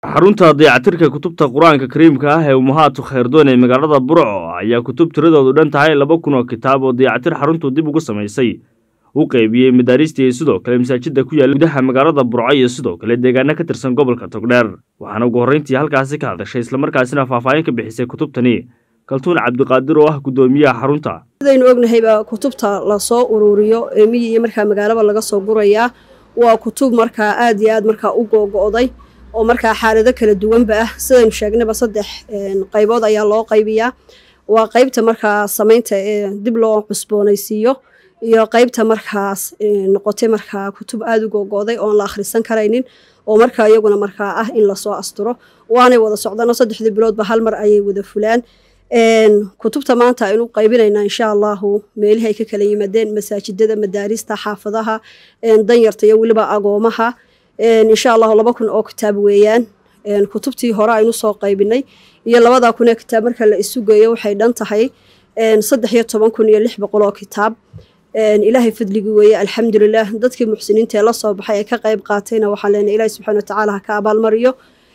xarunta dayactirka kutubta qur-aanka kariimka ah ee umahaatu khayrdoon ee magaalada burco ayaa kutub tiradoodu dhan tahay laba kun oo kitaab oo dayactir xaruntu dib ugu samaysay u qaybiyey madaarista iyo sidoo kale masaajida ku yaalla gudaha magaalada burco iyo sidoo kale deegaano ka tirsan gobolka togdheer waxaana ugu horreyntii halkaasi ka hadashay islamarkaasina faahfaahin ka bixisay kutubtani kaltuun cabdiqaadir oo ah guddoomiyaha xarunta sidaynu ognahayba kutubta lasoo ururiyo ee miyi iyo markaa magaalaba laga soo gurayaa waa kutub markaa aad iyo aad markaa u googo'day oo markaa xaalado kala duwanba ah sidaynu sheegnayba saddex qaybood ayaa loo qaybiyaa waa qaybta markaa samaynta ee dib loo cusboonaysiiyo iyo qaybta markaas noqotay markaa kutub aada u googo'day oon la akhrisan karaynin oo markaa iyaguna markaa ah in lasoo asturo waanay wada socdano saddexdii biloodba hal mar ayay wada fulaan kutubta maanta aynu qaybinaynaa insha allahu meelihi ay ka kala yimaadeen masaajidada madaarista xaafadaha danyarta iyo weliba agoomaha insha allahu laba kun oo kitaab weeyaan kutubtii hore aynu soo qaybinay iyo labada kun ee kitaab marka la isu geeyo waxay dhan tahay saddex iyo toban kun iyo lix boqol oo kitaab ilaahay fadligii weeye alxamdulilah dadkii muxsiniinta ee lasoo baxay ee ka qayb qaatayna waxaan leenahay ilahi subxana watacaala ha ka abaalmariyo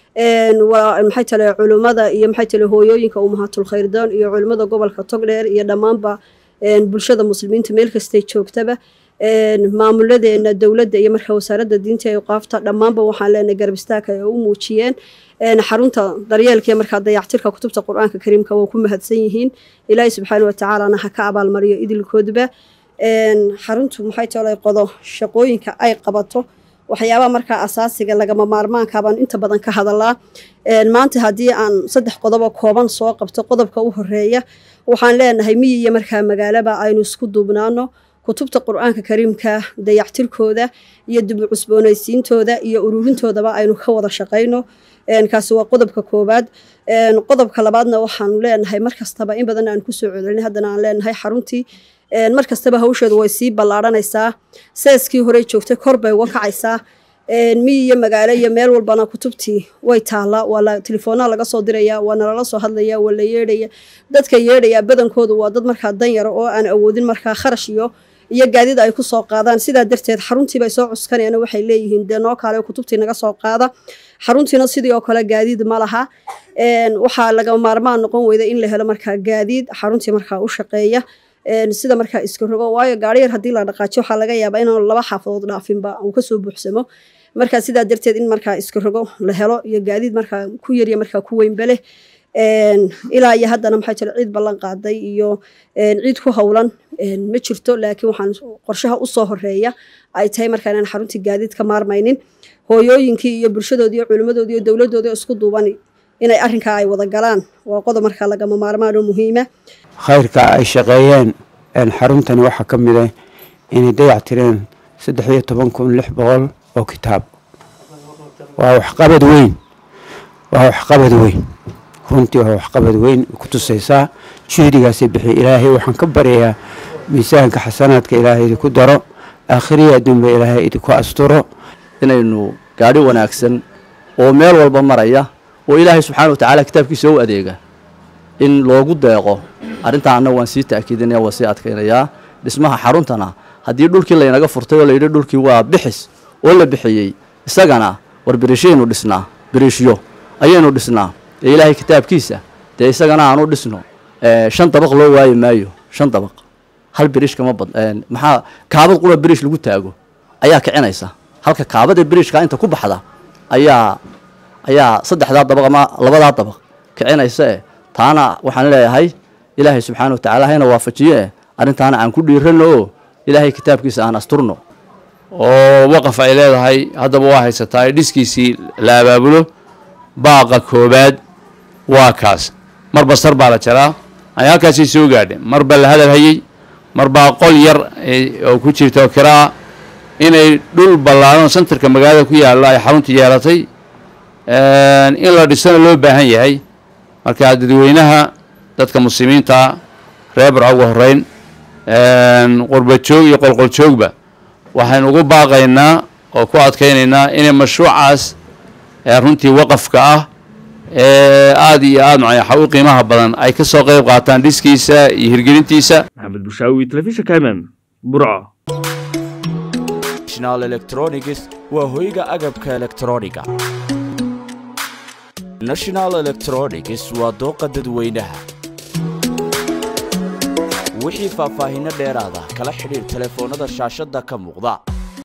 maxay tale culummada iyo maxay tale hooyooyinka umahatul khayrdoon iyo culummada gobolka togdheer iyo dhammaanba bulshada muslimiinta meel kastay joogtaba maamuladeena dowladda iyo marka wasaaradda diinta ee qaafta dhammaanba waxaan leenahay garab istaagka ay u muujiyeen xarunta daryeelka markaa dayactirka kutubta qur-aanka kariimka waa ku mahadsan yihiin ilaahi subxaana watacaalana ha ka abaalmariyo idilkoodba xaruntu maxay tolay qodo shaqooyinka ay qabato waxyaabaha markaa asaasiga lagama maarmaanka baan inta badan ka hadalaa maanta haddii aan saddex qodobo kooban soo qabto qodobka u horeeya waxaan leenahay miyi iyo markaa magaalaba aynu isku duubnaano kutubta qur-aanka kariimka dayactirkooda iyo dib u cusboonaysiintooda iyo ururintoodaba aynu ka wada shaqayno kaasi waa qodobka koowaad qodobka labaadna waxaanu leenahay markastaba in badan aan kusoo celcelin haddana aan leenahay xaruntii mar kastaba hawsheedu way sii ballaadhanaysaa seeskii horey joogtay kor bay uga kacaysaa miyi iyo magaalo iyo meel walbana kutubtii way taallaa waa telefoonaa laga soo diraya waa nalala soo hadlaya waa la yeedhaya dadka yeedhaya badankoodu waa dad markaa danyara oo aan awoodin markaa kharash iyo iyo gaadid ay ku soo qaadaan sidaa darteed xaruntiibay soo cuskanayaan waxay leeyihiin dee noo kaale kutubtii naga soo qaada xaruntiina sidii oo kale gaadiid ma laha waxaa laga maarmaan noqon weyda in la helo markaa gaadiid xaruntii markaa u shaqeeya sida markaa iska rogo waayo gaari yar haddii la dhaqaajiyo waxaa laga yaabaa inaan laba xaafadood dhaafinba uu kasoo buuxsamo markaa sidaa darteed in markaa iska rogo la helo iyo gaadiid markaa ku yarya markaa ku weynba leh ilaa iyo haddana maxaa jira ciid ballan qaaday iyo ciid ku howlan ma jirto laakiin waxaan qorshaha usoo horeeya ay tahay markaa inaan xaruntii gaadiid ka maarmaynin hooyooyinkii iyo bulshadoodii iyo culimmadoodii iyo dowladdoodii isku duuban inay arrinkaa ay wada galaan waa qodob markaa lagama maarmaan oo muhiima khayrka ay shaqeeyeen xaruntani waxaa ka mid ah inay dayac tireen saddex iyo toban kun lix boqol oo kitaab waa waxqabad weyn waa waxqabad weyn runtii waa waxqabad weyn ku tusaysaa juhdigaasay bixiya ilaahay waxaan ka baryayaa miisaanka xasanaadka ilaahay idinku daro aakhiriya adduunba ilaahay idinku asturo inaynu gaadhi wanaagsan oo meel walba maraya oo ilaahay subxaana watacaala kitaabkiisa u adeega in loogu deeqo arrintaa annaga waan sii ta'kiidinaya waan sii adkaynayaa dhismaha xaruntana haddii dhulkii laynaga furtay oo layidhi dhulkii waa bixis oo la bixiyey isagana war biriishaynu dhisnaa biriishyo ayaynu dhisnaa ee ilaahay kitaabkiisa dee isagana aanu dhisno shan dabaq loo waayi maayo shan dabaq hal biriish kama bad maxaa kaabad qura biriish lagu taago ayaa kicinaysa halka kaabada biriishka inta ku baxda ayaa ayaa saddexdaa dabaq ama labadaa dabaq kicinaysa e taana waxaan leeyahay ilaahay subxaana watacala hayna waafajiye e arrintaana aan ku dhiirano oo ilaahay kitaabkiisa aan asturno oo waqaf ay leedahay haddaba waa haysataa ee dhiskiisii la abaabulo baaqa koobaad waa kaas marba sar baa la jaraa ay halkaasay soo gaadheen mar baa la hadal hayey mar baa qol yar oo ku jirta oo kiraa inay dhul ballaaran sentarka magaalada ku yaalla ay xarunta yeelatay in la dhisana loo baahan yahay marka dadweynaha dadka muslimiinta reer barco ugu horeyn qurbajoog iyo qolqoljoogba waxaynu ugu baaqaynaa oo ku adkaynaynaa inay mashruucaas runtii waqafka ah ee aada iyo aada macayaxa u qiimaha badan ay ka soo qayb qaataan dhiskiisa iyo hirgelintiisa maxamed bushaawi telefishinka mm burco national electronics waa hoyga agabka elektrooniga national electronics waa dooqa dadweynaha wixii faahfaahinno dheeraada kala xidhiir telefoonnada shaashadda ka muuqda